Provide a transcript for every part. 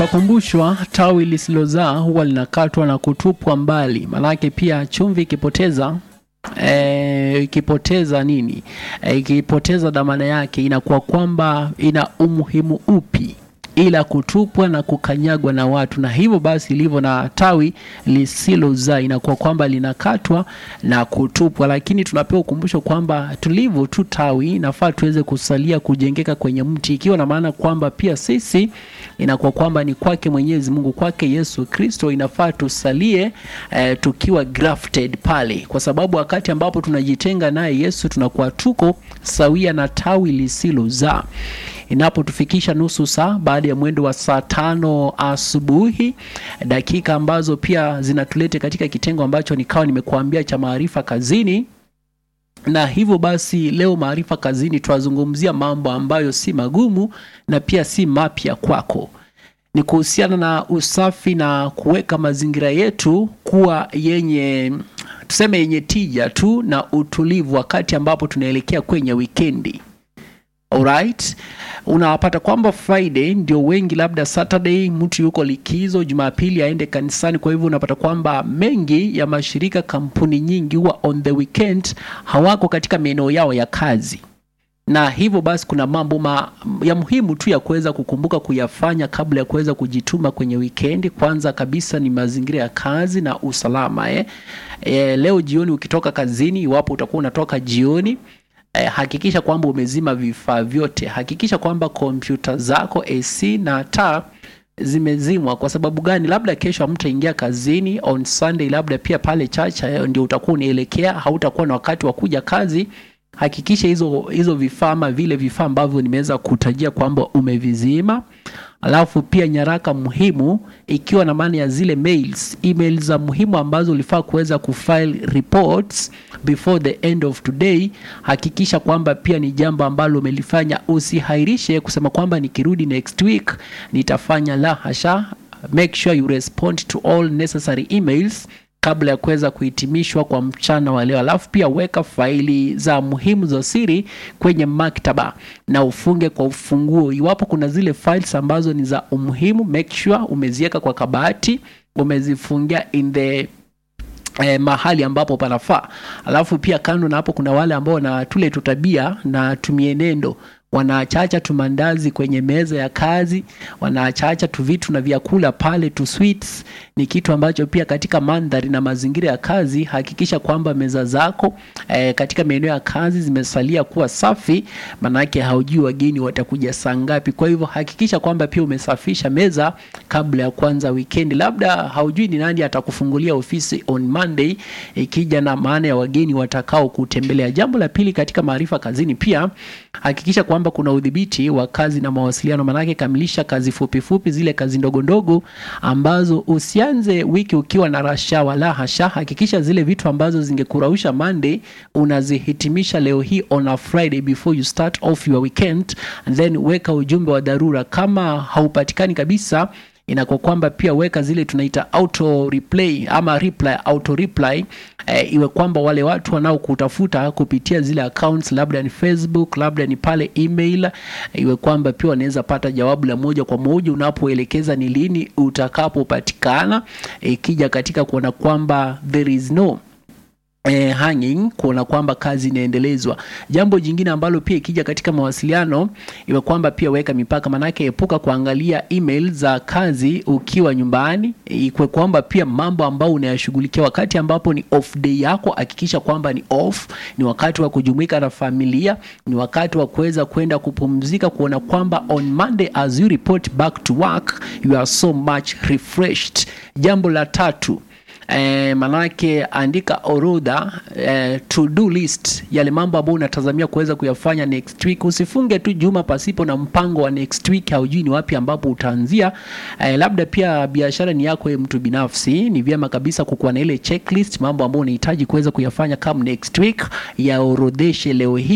Twakumbushwa tawi lisilozaa huwa linakatwa na kutupwa mbali. Maanake pia chumvi ikipoteza eh, ikipoteza nini eh, ikipoteza dhamana yake inakuwa kwamba ina umuhimu upi ila kutupwa na kukanyagwa na watu, na hivyo basi ilivyo na tawi lisilozaa inakuwa kwamba linakatwa na kutupwa. Lakini tunapewa ukumbusho kwamba tulivyo tu tawi, inafaa tuweze kusalia kujengeka kwenye mti, ikiwa na maana kwamba pia sisi inakuwa kwamba ni kwake Mwenyezi Mungu, kwake Yesu Kristo, inafaa tusalie eh, tukiwa grafted pale, kwa sababu wakati ambapo tunajitenga naye Yesu tunakuwa tuko sawia na tawi lisilozaa inapotufikisha nusu saa baada ya mwendo wa saa tano asubuhi, dakika ambazo pia zinatulete katika kitengo ambacho nikawa nimekuambia cha maarifa kazini. Na hivyo basi, leo maarifa kazini twazungumzia mambo ambayo si magumu na pia si mapya kwako. Ni kuhusiana na usafi na kuweka mazingira yetu kuwa yenye tuseme, yenye tija tu na utulivu wakati ambapo tunaelekea kwenye wikendi. Alright, unapata kwamba Friday ndio wengi, labda Saturday mtu yuko likizo, Jumapili aende kanisani. Kwa hivyo unapata kwamba mengi ya mashirika, kampuni nyingi huwa on the weekend hawako katika maeneo yao ya kazi, na hivyo basi kuna mambo ma, ya muhimu tu ya kuweza kukumbuka kuyafanya kabla ya kuweza kujituma kwenye wikendi. Kwanza kabisa ni mazingira ya kazi na usalama eh. Eh, leo jioni ukitoka kazini, iwapo utakuwa unatoka jioni Eh, hakikisha kwamba umezima vifaa vyote. Hakikisha kwamba kompyuta zako, AC na taa zimezimwa. Kwa sababu gani? Labda kesho hamtaingia kazini on Sunday, labda pia pale chacha ndio utakuwa unaelekea, hautakuwa na wakati wa kuja kazi. Hakikisha hizo hizo vifaa ama vile vifaa ambavyo nimeweza kutajia kwamba umevizima. Alafu pia nyaraka muhimu, ikiwa na maana ya zile mails, emails za muhimu ambazo ulifaa kuweza kufile reports before the end of today, hakikisha kwamba pia ni jambo ambalo umelifanya. Usihairishe kusema kwamba nikirudi next week nitafanya, la hasha. Make sure you respond to all necessary emails kabla ya kuweza kuhitimishwa kwa mchana wa leo. Alafu pia weka faili za muhimu za siri kwenye maktaba na ufunge kwa ufunguo. Iwapo kuna zile files ambazo ni za umuhimu, make sure umeziweka kwa kabati, umezifungia in the Eh, mahali ambapo panafaa. Alafu pia kando na hapo, kuna wale ambao na tule tutabia na tumienendo wanaachacha tumandazi kwenye meza ya kazi, wanaachacha tu vitu na vyakula pale tu sweets. Ni kitu ambacho pia katika mandhari na mazingira ya kazi, hakikisha kwamba meza zako eh, katika maeneo ya kazi zimesalia kuwa safi, manake haujui wageni watakuja saa ngapi. Kwa hivyo hakikisha kwamba pia umesafisha meza kabla ya kuanza weekend. Labda haujui ni nani atakufungulia ofisi on Monday, ikija na maana ya wageni watakao kutembelea. Jambo la pili katika maarifa kazini, pia hakikisha kwamba kuna udhibiti wa kazi na mawasiliano. Manake kamilisha kazi fupi fupi, zile kazi ndogo ndogo ambazo usianze wiki ukiwa na rasha, wala hasha. Hakikisha zile vitu ambazo zingekurausha Monday unazihitimisha leo hii on a Friday before you start off your weekend, and then weka ujumbe wa dharura. Kama haupatikani kabisa inakuwa kwamba pia weka zile tunaita auto replay ama reply, auto reply e, iwe kwamba wale watu wanaokutafuta kupitia zile accounts, labda ni Facebook, labda ni pale email, iwe kwamba pia wanaweza pata jawabu la moja kwa moja unapoelekeza ni lini utakapopatikana, ikija e, katika kuona kwamba there is no Eh, hanging kuona kwamba kazi inaendelezwa. Jambo jingine ambalo pia ikija katika mawasiliano iwe kwamba pia weka mipaka, manake epuka kuangalia email za kazi ukiwa nyumbani. Ikwe kwamba pia mambo ambayo unayashughulikia wakati ambapo ni off day yako, hakikisha kwamba ni off, ni wakati wa kujumuika na familia, ni wakati wa kuweza kwenda kupumzika, kuona kwamba on Monday as you report back to work you are so much refreshed. Jambo la tatu Eh, manake andika orodha eh, to do list yale mambo ambayo unatazamia kuweza kuyafanya next week. Usifunge tu juma pasipo na mpango wa next week, haujui ni wapi ambapo utaanzia. Eh, labda pia biashara ni yako mtu binafsi, ni vyema kabisa kukuwa na ile checklist, mambo ambayo unahitaji kuweza kuyafanya kama next week, yaorodheshe leo hii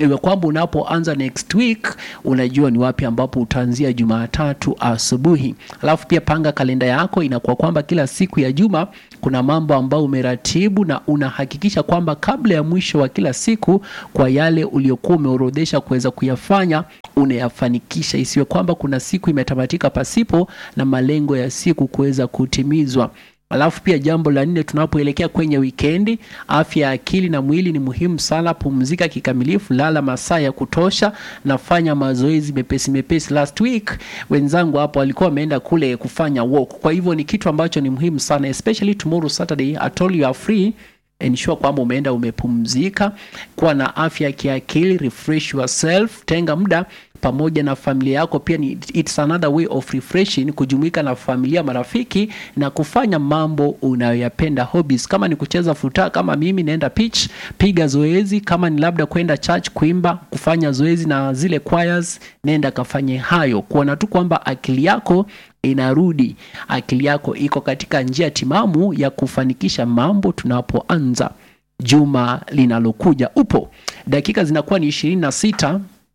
iwe kwamba unapoanza next week unajua ni wapi ambapo utaanzia Jumatatu asubuhi. Alafu pia panga kalenda yako, inakuwa kwamba kila siku ya juma kuna mambo ambayo umeratibu na unahakikisha kwamba kabla ya mwisho wa kila siku, kwa yale uliokuwa umeorodhesha kuweza kuyafanya unayafanikisha, isiwe kwamba kuna siku imetamatika pasipo na malengo ya siku kuweza kutimizwa. Alafu pia jambo la nne, tunapoelekea kwenye wikendi, afya ya akili na mwili ni muhimu sana. Pumzika kikamilifu, lala masaa ya kutosha, nafanya mazoezi mepesi mepesi. Last week wenzangu hapo walikuwa wameenda kule kufanya walk, kwa hivyo ni kitu ambacho ni muhimu sana, especially tomorrow Saturday, I told you are free ensure kwamba umeenda umepumzika, kuwa na afya ya kiakili, refresh yourself, tenga muda pamoja na familia yako. Pia ni it's another way of refreshing, kujumuika na familia, marafiki na kufanya mambo unayoyapenda, hobbies. Kama ni kucheza futa, kama mimi naenda pitch, piga zoezi. Kama ni labda kwenda church, kuimba, kufanya zoezi na zile choirs, nenda kafanye hayo, kuona tu kwamba akili yako inarudi, akili yako iko katika njia timamu ya kufanikisha mambo tunapoanza juma linalokuja. Upo dakika zinakuwa ni ishirini na sita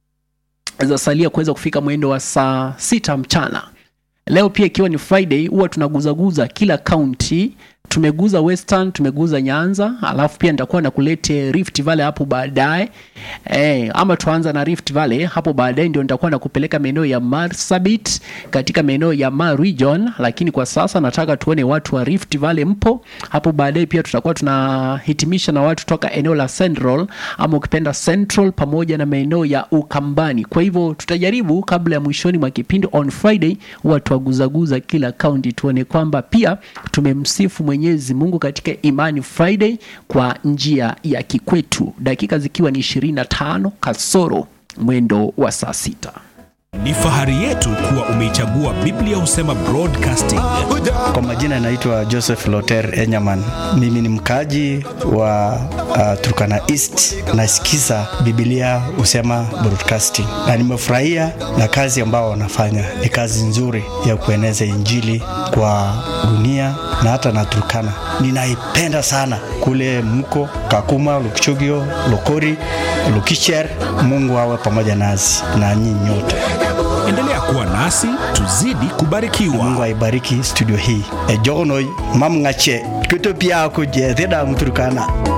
zasalia kuweza kufika mwendo wa saa sita mchana. Leo pia ikiwa ni Friday, huwa tunaguzaguza kila kaunti. Tumeguza Western, tumeguza Nyanza, alafu pia nitakuwa nakulete Rift Valley hapo baadaye eh, ama tuanza na Rift Valley hapo baadaye, ndio nitakuwa nakupeleka maeneo ya Marsabit katika maeneo ya Mar region, lakini kwa sasa nataka tuone watu wa Rift Valley mpo hapo. Baadaye pia tutakuwa tunahitimisha na watu toka eneo la Central ama ukipenda Central pamoja na maeneo ya Ukambani. Kwa hivyo tutajaribu kabla ya mwishoni mwa kipindi on Friday, huwa tuwaguzaguza kila kaunti, tuone kwamba pia tumemsifu Mwenyezi Mungu katika Imani Friday kwa njia ya kikwetu, dakika zikiwa ni 25 kasoro mwendo wa saa sita. Ni fahari yetu kuwa umeichagua Biblia Husema Broadcasting. Kwa majina naitwa Joseph Loter Enyaman. Mimi ni mkaji wa uh, Turkana East. Nasikiza Biblia Husema Broadcasting na nimefurahia na kazi ambao wanafanya. Ni kazi nzuri ya kueneza Injili kwa dunia na hata na Turkana. Ninaipenda sana kule mko Kakuma, Lukchugio, Lokori, Lukicher. Mungu awe pamoja nasi na nyinyi nyote. Endelea kuwa nasi tuzidi kubarikiwa. Mungu aibariki studio hii. E jogono mam ngache kuto pia kuje theda mturkana.